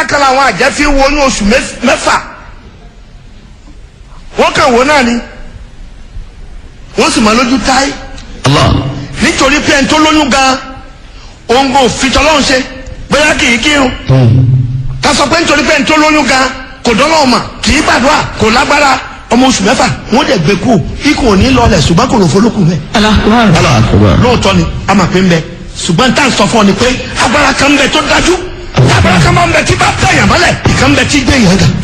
kan làwọn àjẹ́ fi wo ní oṣù mẹ́f- mẹ́fà wọ́n kàn wò náà ni wọ́n sì máa lójú táyé Allah. nítorí pé ẹni tó lóyún gan òun kò fi tọ́lọ́run ṣe bóyá kì í kírun ká sọ pé nítorí pé ẹni tó lóyún gan kò dọ́lọ́run mà kì í gbàdúrà kò lágbára ọmọ oṣù mẹ́fà wọ́n dẹ̀ gbé kú ikùn ò ní lọlẹ̀ ṣùgbọ́n kò lò fọlọ́kùn mẹ́ Allah akbar. lóòótọ́ ni a máa pín bẹ ṣùgbọ́n tá à ń sọ fún ọ ni pé agbára kan ń bẹ tó dájú agbára kan máa ń bẹ tí bá tẹ̀yàn mọ́lẹ̀ ìkan ń bẹ tí gbé yẹn gan.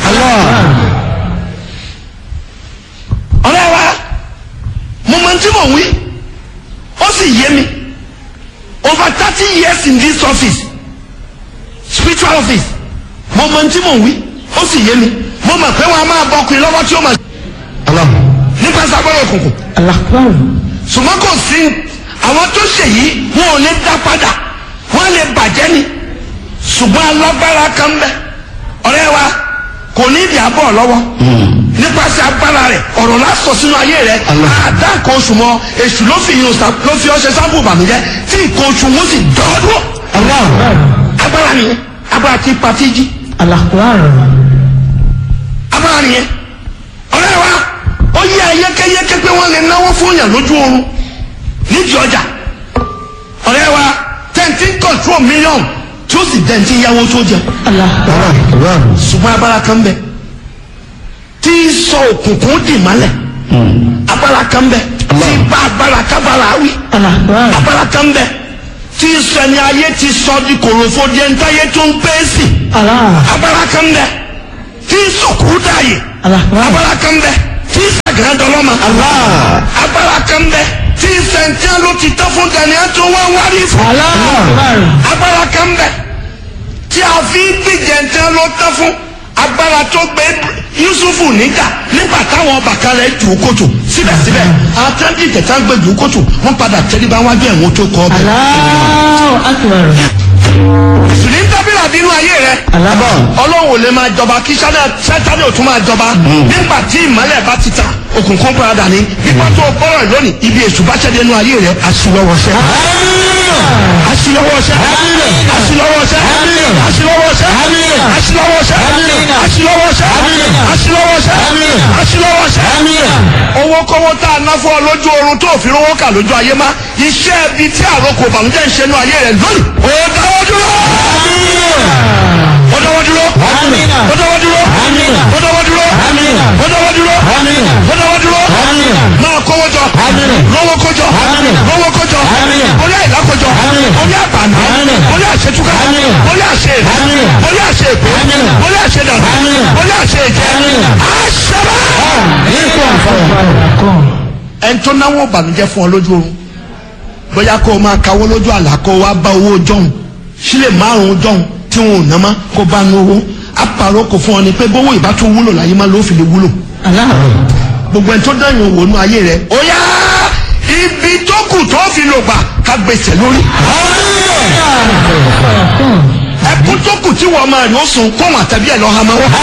ọ̀rẹ́ wa mo mọ tí mò ń wí ó sì yé mi over thirty years in this office spiritual office mo mọ tí mò ń wí ó sì yé mi mo mọ̀ pé wọ́n á máa bọ ọkùnrin lọ́wọ́ tí ó máa Allah. nípa sábọ́n òkùnkùn ṣùgbọ́n kò sí àwọn tó ṣe yìí wọn ò lè dá padà wọn lè bàjẹ́ ni ṣùgbọ́n alágbára kan ń bẹ ọ̀rẹ́ wa kò ní ìdí àbọ̀ lọ́wọ́ nípasẹ̀ agbára rẹ̀ ọ̀rọ̀ lásọ sínú ayé rẹ̀ àdá nǹkan oṣù mọ́ èṣù ló fi yun sa- ló fi ọṣẹ sábò ìbànújẹ́ tí nǹkan oṣù wọn sì dọ́ọ̀dọ́ agbára nìyẹn agbára tí pati jí agbára nìyẹn ọ̀rẹ́ wa ó yẹ ayékéyéké pé wọ́n lè náwó fún yàn lójú oorun nídìí ọjà ọ̀rẹ́ wa tẹ̀ǹtì control million tí ó sì dẹ̀ǹtì yáwó tó jẹ ṣùgbọ́n agbára kan bẹ tí sọ òkùnkùn dì mọ́lẹ̀ agbára kan bẹ tí bá agbára kábàrà wí agbára kan bẹ tí sẹni ayé ti sọ di kòròfo di ẹni táyé tó ń pẹ́ sí agbára kan bẹ tí sọkùrú dààyè agbára kan bẹ tí sàgán dọlọ́mà agbára kan bẹ tí sẹ̀ńtẹ́ ló ti tán fún daniel tó wá wárí fún agbára kan bẹ tí a fi ń gbìjẹ ntẹ́ ló tán fún agbára tó gbé yusufu níjà nígbà táwọn bàkàrẹ jù ú kòtò síbẹ̀síbẹ̀ àtẹ́ndì tẹ̀tà gbé jù ú kòtò wọ́n padà tẹ́lifá wájú ẹ̀wọ̀n tó kọ́ ọbẹ̀. sùnì ń dábìlà nínú ayé rẹ ọlọ́run ò lè máa jọba kí sátani ò tún máa jọba nígbà tí ìmọ̀lẹ̀ bá ti ta òkùnkùn padà ní nígbà tó o gbọ́rọ̀ lónìí ibi èṣù bá ṣẹ́dẹ̀ nínú ayé rẹ aṣíwọ́wọ́ṣẹ́ aṣíwọ́wọ́ṣẹ́ aṣíwọ́wọ́ṣẹ́ aṣíwọ́wọ́ṣẹ́ aṣíwọ́wọ́ṣẹ́ aṣíwọ́wọ́ṣẹ́ aṣíwọ́wọ́ṣẹ́ aṣíwọ́wọ́ṣẹ́ owó kọ́wọ́ tá a ná fún ọ lójú oorun tó fi rówó kà lójú ayé má iṣẹ́ ibi tí àròkò bàmújẹ́ ń ṣe nínú ayé rẹ lónìí ó dáwọ́ dúró ó dáwọ́ dúró ó dáwọ́ dúró ó dáwọ́ dúró ó dáwọ́ dúró ó dáwọ́ dúró máa kówó jọ lówó kójọ lówó kójọ orí àìlákójọ orí àbànú orí àṣetúkà orí àṣe orí àṣe èkó orí àṣe dànù orí àṣe èjẹ àṣẹbà. ẹni tó náwó ìbànújẹ́ fún ọ lójú oorun bóyá kó o máa kawó lójú àlá kó o wá bá owó jọ̀hún sílẹ̀ márùn-ún jọ̀hún tí wọn ò ná má kó bá nu owó apàrọ̀ kò fún ọ ni pé bówó ìbá tó wúlò láyé má ló fi lè wúlò gbogbo ẹni tó dáyàn wò nú ayé rẹ ó yá ibi tó kù tó fi lò gbà ká gbèsè lórí. ẹkún tó kù tí wọ́n máa yóò sùn kó wọn àtàbí ẹ̀ lọ́ ha máa wá.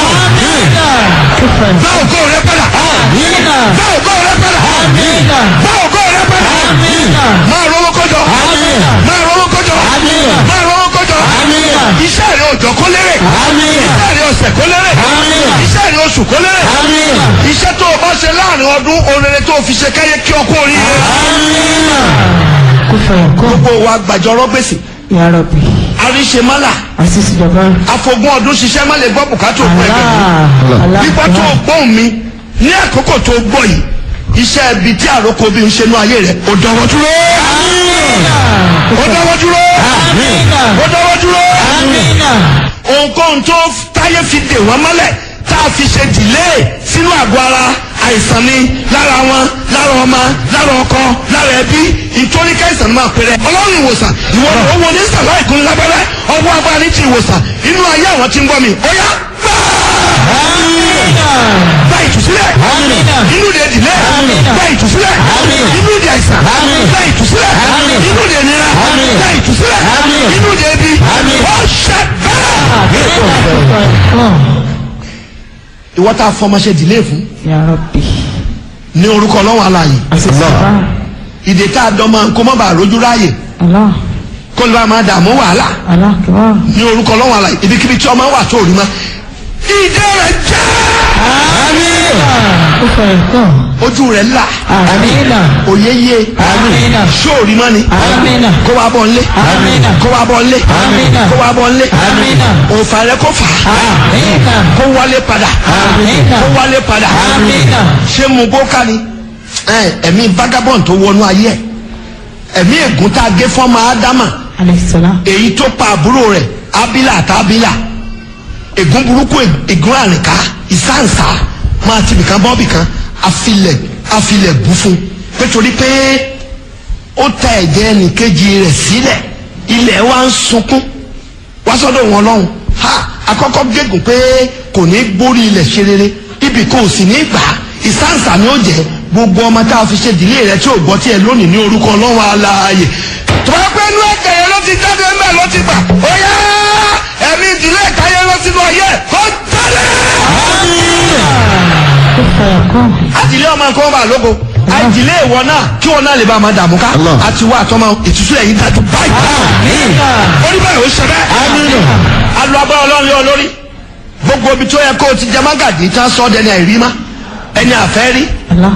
bá ògo rẹ padà. bá ògo rẹ padà. bá ògo rẹ padà. máa rówó kọjọ. máa rówó kọjọ. máa rówó kọjọ. iṣẹ́ rẹ òjò kó lérè. iṣẹ́ rẹ ọ̀sẹ̀ kó lérè. iṣẹ́ rẹ oṣù kó lérè. iṣẹ́ tó o bá ṣe láàrin ọdún orere tó o fi ṣe káyé kí ọkọ oríire. gbogbo wa gbàjọrọ gbèsè àríṣemálà àfogún ọdún ṣiṣẹ́ má lè gbọ́ bùkátà òkú ẹgbẹ́ nígbà tó o gbóhùn mi ní àkókò tó o gbọ́ yìí iṣẹ́ ibi tí àròkọ bí ń ṣe nú ayé rẹ̀ ó dọwọ́ dúró ó dọwọ́ dúró ó dọwọ́ dúró ohunkóhun tó táyé fi dè wọ́n mọ́lẹ̀ tá a fi ṣe dìlé sínú àgọ́ ara àìsàn ni lára wọn lára ọmọ lára ọkọ lára ẹbí ìtorí káìsàn máa pèrè ọlọ́run ìwòsàn ìwọ ni owó ní sàlá ìkún lábẹ́rẹ́ ọwọ́ agbára ní ti ìwòsàn inú ayé àwọn tí ń gbọ́ mi ó yá gbà gba ìtúsílẹ̀ inú de dìlé gba ìtúsílẹ̀ inú de àìsàn gba ìtúsílẹ̀ inú de nira gba ìtúsílẹ̀ inú de ebi ó ṣẹ bẹ́ẹ̀. ìwọ tá a fọmọṣẹ dìlé fún ní orúkọ ọlọ́wọ́ aláàyè ìdè tá a dán máa ń kó má bàa rójú ráàyè kó lè bá máa dààmú wàhálà alákìwá. ní orúkọ ọlọ́run àlàyé ibikíbi tí ọmọ wà tó rí ma ìdè rẹ̀ já ó fẹ̀rẹ̀ kàn. ojú rẹ̀ là àmínà. òye yé àmínà. sóòrí mọ́ ni àmínà. kó wá bọ̀ nlé àmínà. kó wá bọ̀ nlé Àmínà. kó wá bọ̀ nlé Àmínà. òǹfà rẹ̀ kó fà á àmínà. kó wálé padà Àmínà. kó wálé padà àmínà. ṣé mu kó ká ni ẹ, ẹ̀mí vagabond tó wọnú ayé ẹ̀ ẹ̀mí ègún tá a gé fọ́mọ ádámà alẹ́sọ̀lá. èyí tó pa àbúrò rẹ̀ abila àti abila ègún burúkú ègún àrìnká ìsáǹsá máa ti bìkan bọ́ bìkan afilẹ̀ afilẹ̀ bú fún nítorí pé ó ta ẹ̀jẹ̀ ẹnìkejì rẹ̀ sílẹ̀ ilẹ̀ wa ń sunkún wá sọ́dọ̀ wọn lọ́hùn ha akọ́kọ́ gégùn pé kò ní gbórí ilẹ̀ ṣe rere ibì kò sì ní gbà á ìsáǹsà ni ó jẹ́ gbogbo ọmọ tá a fi ṣe ìdílé rẹ tí ò gbọ́ tiẹ̀ lónìí ní orúkọ ọlọ́run alààyè tó bá pẹ́ inú ẹ̀kẹ́ yẹn ló ti jáde ńbẹ̀ ló ti gbà ó yá ẹ̀mí ìdílé ẹ̀ka yẹn ló ti lọ yẹ kó jáde. ó fẹ̀rẹ̀ kàn. àtìlé ọmọ nǹkan wọn bá lóko àìdílé ìwọ náà kí wọn náà lè bá a máa dààmú ká Allah. àti wá àtọmọ ìtúsí ẹ̀yìn dájú báyìí. orí báyìí ó ṣe bẹ́ẹ̀. alu agbára ọlọ́run lé ọ lórí gbogbo ibi tó yẹ kó o ti jẹ mágàdì tí wọ́n sọ ọ́ dẹni àìrí má ẹni àfẹ́ rí alá.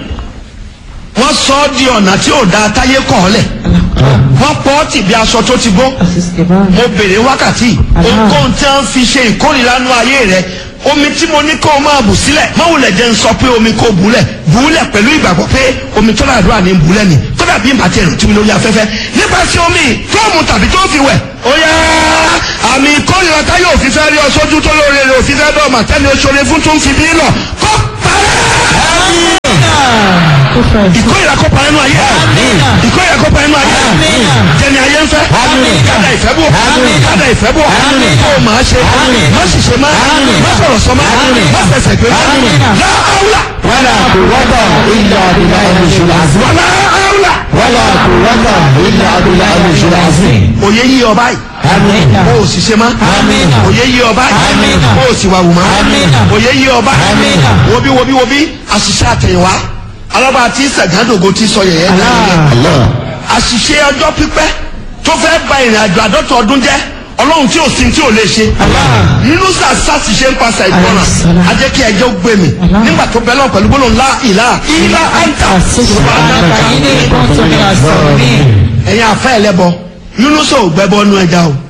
wọ́n sọ ọ́ di ọ̀nà tí ò da táyé kọ̀ ọ́ lẹ̀ wọ́n pọ́ ọ́ tì bí aṣọ tó ti gbó àṣìṣe báyìí. mo bèrè wákàtí ohunkóhun tí wọ́n fi ṣe ìkórìíra nú ayé rẹ omi tí mo ní kó o máa bù sílẹ̀ mọ́wùlẹ̀ jẹ́ ń sọ pé omi kò bùlẹ̀ bùlẹ̀ pẹ̀lú ìgbàgbọ́ pé omi tó dàdúrà ní bùlẹ̀ ni tó dàbí ìbàtí ẹ̀rù tí mi lórí afẹ́fẹ́ nípasẹ̀ omi tó mu tàbí tó fi wẹ̀ ó yá àmì ìkórìíra táyé òfin fẹ́ rí ọ sójú tó lóore rẹ òfin fẹ́ dọ̀ọ̀mà tẹ́lẹ̀ oṣoore fún tó ń fi bí lọ kó parẹ́ ó fẹ̀rẹ̀ kàn. ìkórìíra kó parẹ́ nú ayé ìkórìíra kó parẹ́ nú ayé jẹni ayé ń fẹ́ kádà ìfẹ́ bò kádà ìfẹ́ bò kó o máa ṣe má sì ṣe má má sọ̀rọ̀ sọ má má fẹsẹ̀ gbé láàúlà ولا قوة إلا بالله العلي العظيم wàlá áúlà. ولا قوة إلا بالله العلي العظيم òye yí ọba yìí àmínà. o ò sì ṣe má Àmín. òye yí ọba yìí Àmín. o ò sì wà wù má Àmín. òye yí ọba yìí Àmín. wobi wobi wobi àṣìṣe àtẹ̀yìnwá alábàá tí sàgádògo ti sọ yẹ̀yẹ́ dáhùn الله àṣìṣe ọjọ́ pípẹ́ tó fẹ́ ba ìrìn àjò àdọ́tọ̀ ọdún jẹ́ ọlọ́run tí ò sí tí ò lè ṣe nínú sàṣàṣìṣe ń pàṣẹ ìgbọràn Àìsàn. ajẹ́ kí ẹjọ́ gbé mi Allah. nígbà tó bẹ́ lọ́wọ́ pẹ̀lú gbólóhùn ńlá ìlà ìlà àǹtà àṣìṣe àkàyí ní nǹkan tó ní àṣọ mi. ẹ̀yin àfẹ́ ẹlẹ́bọ yúnúṣọ̀ ò gbẹ́bọ nú ẹja o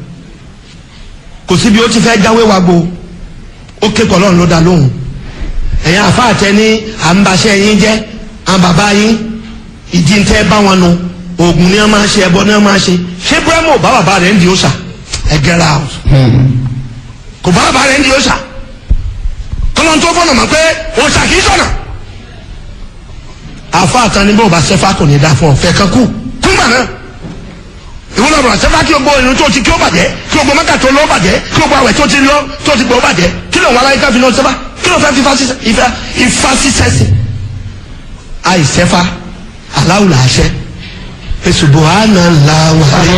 kò síbi ó ti fẹ́ jáwé wa gbo ó ké pọ̀ lọ́run ló dá lóhùn ẹ̀yin àfẹ́ àtẹ ní à ń baṣẹ́ yín jẹ́ à ń bàbá yín ìdí ń tẹ́ bá wọn nu oògùn ni wọ́n máa ṣe ẹbọ ni wọ́n máa ṣe ṣé búrẹ́mù bá bàbá rẹ̀ ń di òòṣà ẹ get out kò bá bàbá rẹ̀ ń di òòṣà kọ́lọ́n tó fọ́nà mọ̀ pé òòṣà kì í sọ̀nà àfa àtàníbọ̀ bá ṣẹ́fà kò ní dá fún ọ fẹ́ kan kú kúngbà náà ìwọ́n lọ́rọ̀ ṣẹ́fà kí o gbọ́ irun tó ti kí o bàjẹ́ kí o gbọ́ mẹ́ta tó lọ́ bàjẹ́ kí o gbọ́ àwẹ̀ tó ti lọ́ tó ti gbọ́ ó bàjẹ́ kí ló ń wá láyé ká fi lọ ṣẹ́fà kí ló fẹ́ fi ifá ṣiṣẹ́ sí. àìṣẹ́fà aláwùlà àṣẹ èsùbọ̀ àná làwà